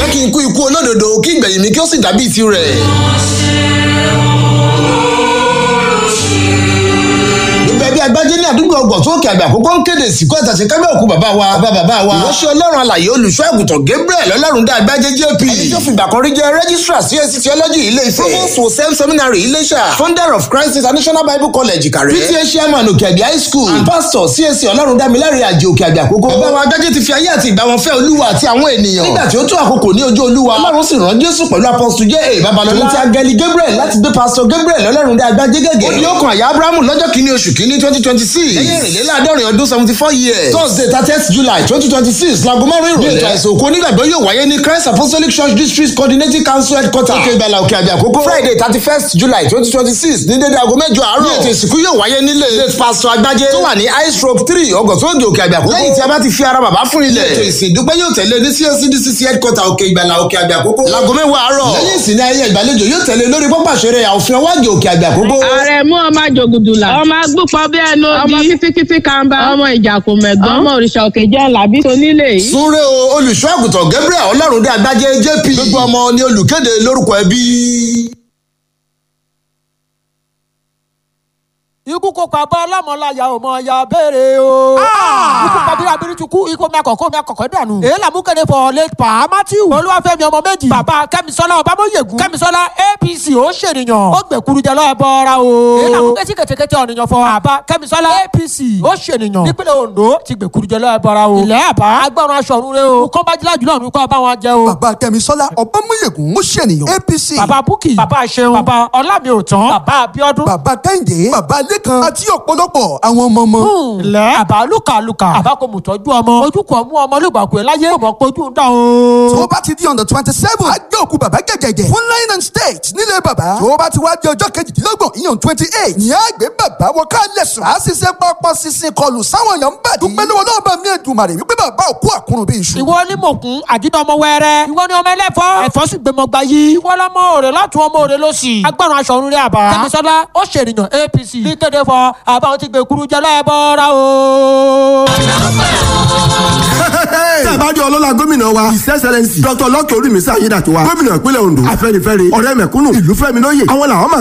jẹ́ kí n kú ikú olódodo kí ìgbẹ̀yìn mi kí ó sì dàbí tirẹ̀. bí agbájé ní àdúgbò ọgbọ̀n tó òkè àgbà àkókò ń kéde ìsìnkú àtàṣe kábẹ́ òkú bàbá wa bàbá bàbá wa ìránṣẹ́ ọlọ́run alàyè olùṣọ́ àgùntàn gabriel ọlọ́run dá agbájé jp ẹni tó fìgbà kan rí jẹ́ registrar csc theology ilé ifẹ̀ provost wosem seminary iléṣà founder of christ international bible college ìkàrẹ́ pta chairman òkè àgbà high school and pastor csc ọlọ́run dámiláre àjẹ òkè àgbà àkókò bàbá wa agbájé ti fi ayé àti ìgbà wọn fẹ́ olúwa àti àwọn ènìyàn nígbà tí ó tó àkókò ní ojú olúwa ọlọ́run sì rán jésù pẹ̀lú apostle j a babalọlá àti agẹli gabriel láti gbé pastor gabriel ọlọ́run dá agbájé gẹ́gẹ́ ó ní ó kan àyà abrahamu lọ́jọ́ kìíní oṣù kìíní twenty twenty six lẹ́yìn ìrìnléláàádọ́rin ọdún seventy four years thursday thirtieth july twenty twenty six laago márùn-ún ìrọ̀lẹ́ ní ètò àìsàn òkú onígbàgbọ́ yóò wáyé ní christ apostolic church district coordinating council headquarter òkè ìgbàlà òkè àbí àkókò friday thirty first july twenty twenty six ní dédé aago mẹ́jọ àárọ̀ ní ètò ìsìnkú yóò wáyé nílé late pastor agbájé tó wà ní high stroke three ọgọ̀sọ́gì òkè àbí àkókò lẹ́yìn tí a bá ti fi ara bàbá fún ilẹ̀ ètò ìsìn ìdúpẹ́ yóò tẹ̀lé ní cscdcc headquarter òkè ìgbàlà òkè àbí àkókò laago mẹ́wàá àárọ̀ lẹ́yìn ìsìn ní ayẹyẹ ìgbàlejò yóò tẹ̀lé lórí pápá ìṣeré àwòfin ọwájú òkè àbí àkókò. ààrẹ mú ọmọ jògùdùlà ọmọ agbópọ̀ bí ẹnu ọmọ kítíkítí kàńbá ọmọ ìjàkùn mẹ̀gbọ́n ọmọ òrìṣà òkè jẹ́ làbí tonílé yìí. súnrẹ́ o olùṣọ́ àgùntàn gabriel ọlọ́run dé agbájé jp gbogbo ọmọ ni olùkéde lórúkọ ẹbí. ikú kò pa bọ́ ọlọ́mọláyà ò mọ ya béèrè o. ikú pàbíra bírí ti kú ikú mẹ́kọ̀ kó mẹ́kọ̀kọ́ dànù. èyí làmú kéde fọ late pa matthew. olúwàfẹ́mi ọmọ méjì. bàbá kẹ́misọ́lá ọbámọ́yẹ̀gùn. kẹ́misọ́lá apc ó ṣènìyàn. ó gbẹ̀kuru jẹ lọ́ọ́ bọ́ra o. èyí làmú kẹ́sí kẹ̀tẹ̀kẹ̀tẹ̀ ọ̀nìyàn fọ. bàbá kẹ́misọ́lá apc ó ṣènìyàn. nípínlẹ̀ ondo ti gbẹ̀kuru jẹ lọ́ọ́ bọ́ra o. ilẹ̀ àbá agbọ́run aṣọ ọ̀run rẹ o. kọ́ bá jílá jùlọ ní kọ́ bá wọn jẹ o. bàbá kẹ́misọ́lá ọbámọ́yẹ̀gùn ó ṣènìyàn apc. bàbá búkì bàbá ṣeun bàbá ọlámiòtán bàbá abiodun. bàbá kẹ́hìndé bàbá lẹ́kan àti ọ̀pọ̀lọpọ̀ àwọn ọmọ ọmọ. ilẹ̀ àbá lùkàlùkà àbá kò mú tọ́jú ọmọ ojú kò mú ọmọ lùgbàkú ẹ̀ láyé kò mọ̀ pé ojú ń dà o. tó bá ti di on the twenty seven àgbẹ̀ òkú bàbá gẹ̀gẹ̀gẹ̀ fún line and state nílé bàbá tó bá ti wá di ọjọ́ kejìdínlọ́gbọ̀n ìyàn twenty eight ní àgbẹ̀ bàbá wọ ká lẹ̀sùn á sì ṣe pọpọ sísìn kọlù sáwọn èèyàn ń bàdí. dúpẹ́ lọ́wọ́ náà bá mi Èdùmàrè wípé bàbá òkú àkúrun bí iṣu. ìwọ ni mòkun àdínà ọmọ wẹrẹ ìwọ ni ọmọ ẹlẹfọ ẹfọ sì gbẹmọ gba yìí ìwọ lọmọ òrè látún ọmọ òrè lọ́sì agbọràn aṣọ òrùn rẹ àbá kẹmísọlá ó ṣèrìyàn apc ní kéde fọ àbá ó ti gbé kuru jẹ lẹ́ẹ̀bọ̀ra o. tẹ́ ẹ bá jẹ́ ọlọ́lá gómìnà wa his excellence dr lọ́kẹ́ orímísà ayédàtiwa gómìnà ìpínlẹ̀ ondo afẹ́nifẹ́re ọ̀rẹ́ mẹ̀kúnnù ìlú fẹ́mi lóye àwọn làwọn máa